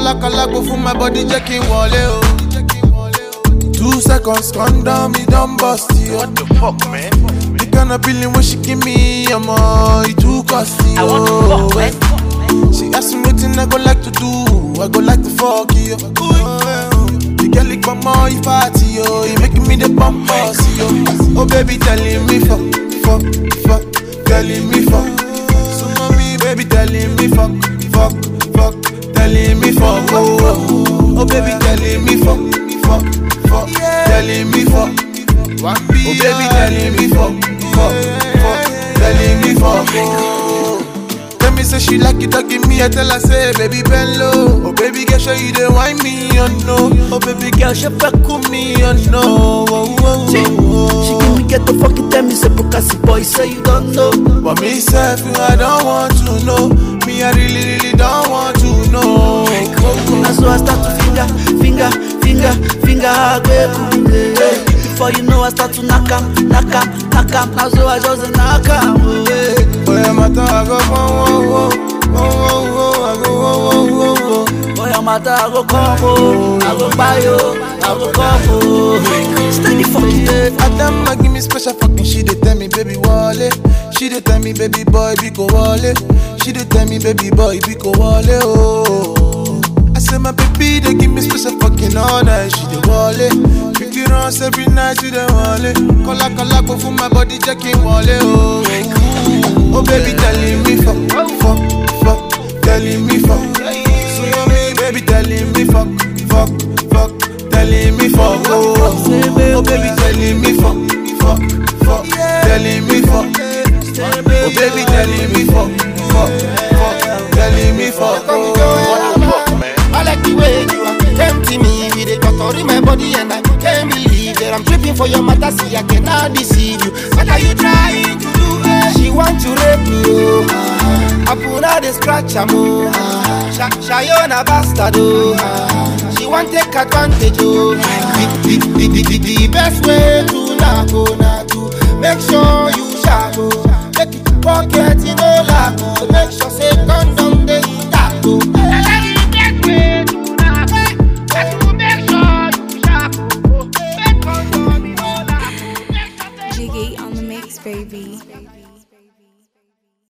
Kọ́lákọ́lá go for my body jẹ́ kí n wọlé o. Two seconds condom me don burst yo. What the fuck, man? The kind of feeling when she give me, ọmọ, it too costly I want to yo. fuck, man. She ask me wetin I go like to do, I go like to fuck you. The girl lick my more you party yo, you making me the bump boss yo. Oh baby telling me fuck, fuck, fuck, telling me fuck. So mommy baby telling me fuck, fuck, fuck, telling me fuck. Oh, oh, oh baby telling me fuck, fuck, fuck, telling me fuck. Oh baby telling me fuck, fuck, fuck, telling me fuck. Oh. Tell me say she like it, don't give me. I tell her say, baby bend low. Oh baby girl, show you the wine me, you know. Oh baby girl, she fuck with me, you know. Oh, oh, She, oh, she oh. give me get the fucking tell me say Bukasi boy say you don't know. But me self, I don't want to know. Me, I really, really don't want to know. Now so I start to finger, finger, finger, finger agbeku. Hey, before you know I start to knock am, knock am, knock am. Now so I just knock am. Hey. Boy, I'm a dog, I go, whoa, whoa, whoa, whoa, whoa, I go, whoa, whoa, whoa, whoa. Boy, I'm a dog, I go come oh, I go buy you, I go come oh. Steady fucking yeah. Adama give me special fucking she dey tell me baby wale She dey tell me baby boy be go wale She dey tell me baby boy be go wale oh I say my baby they give me special fucking all night She dey wale Picky runs every night she dey wale Kola kola go for my body checking wale oh Oh baby telling me fuck fuck fuck telling me fuck So yummy baby telling me fuck fuck fuck telling me fuck oh Oh baby telling me fuck fuck fuck telling me fuck Oh baby telling me fuck fuck fuck telling me fuck oh What the fuck, man? I like the way you are tempting me with a cut in my body and I can't believe that I'm tripping for your matter. See, I cannot deceive you. What are you trying to do? eh? She want to rape me, oh. I put her the scratch, am oh. Sha- Shayona bastard, oh. She want take advantage, oh. The, the, the, the, the, the best way to knock, oh, knock, oh. Make sure you sharp, oh. Make it pocket, you know, lack, oh. Make sure say condom